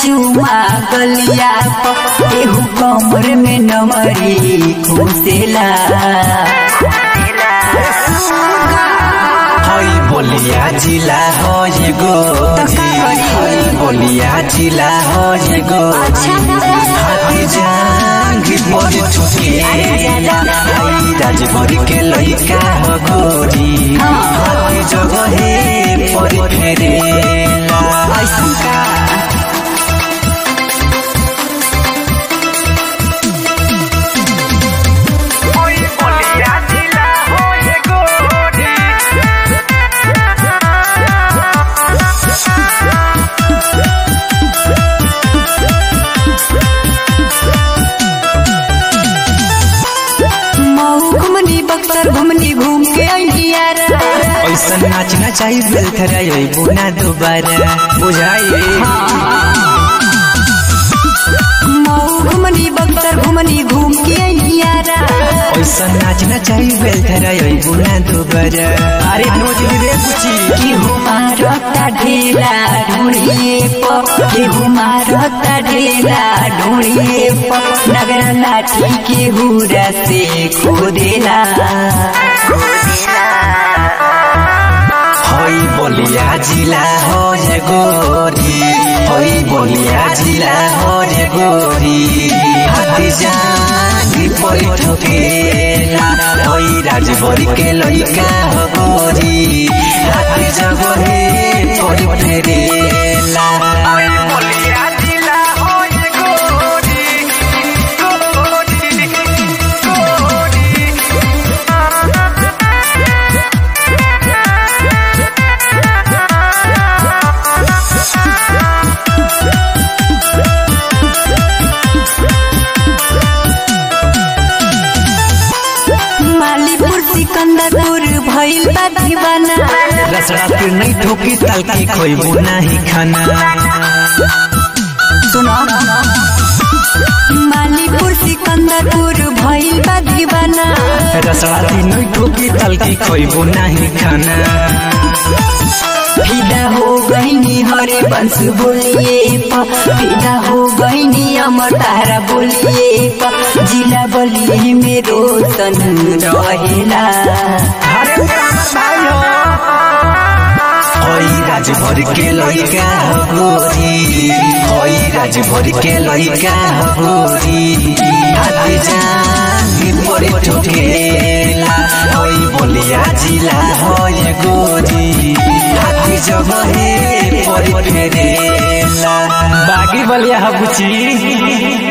चुमा गलिया प एहू कमर में नमरी घुसेला हई बोलिया जिला हो ये गोरी हई बोलिया जिला हो ये गोरी हाथी जांगी पर ठुकेला हई राजभर के लइका हो गोरी हाथी जगहे पर फेरेला ऐसन का मऊ घुमनी बक्सर घुमनी घूम के अइलियारा ऐसा नाचना चाहिए बेलथरा यही बुना दोबारा बुझाइए मऊ घुमनी बक्सर घुमनी घूम के अइलियारा ऐसा नाचना चाहिए बेलथरा यही बुना दोबारा अरे नोच रे कुची केहू मारता ढेला ढूंढिए प केहू मारता ढेला ढूंढिए प नगरा लाठी केहू से खोदेला हई बोलिया जिला हो ये गोरी हई बोलिया जिला हो ये गोरी हाथी जांगी परी ठोकेला हई राजभर के लइका हो गोरी हाथी जगहे परी फेरेला मालीपुर सिकंदरपुर भइल बा दीवाना रसड़ा फिर नहीं ठोकी तलकी खोइबू नहीं खाना सुनो मालीपुर सिकंदरपुर भइल बा दीवाना रसड़ा फिर नहीं ठोकी तलकी खोइबू नहीं खाना फिदा हो गईनी हरे बंश बोलिए प फिदा हो गईनी अमर तारा बोलिए प जिला बलिए में रोशन रहेला हई राजभर के लइका हो गोरी हई राजभर के लइका हो गोरी हाथी जांगी परे ठोकेला हई बोलिया जिला हो ये गोरी हाथी जगहे परे फेरेला बागी बलिया बुची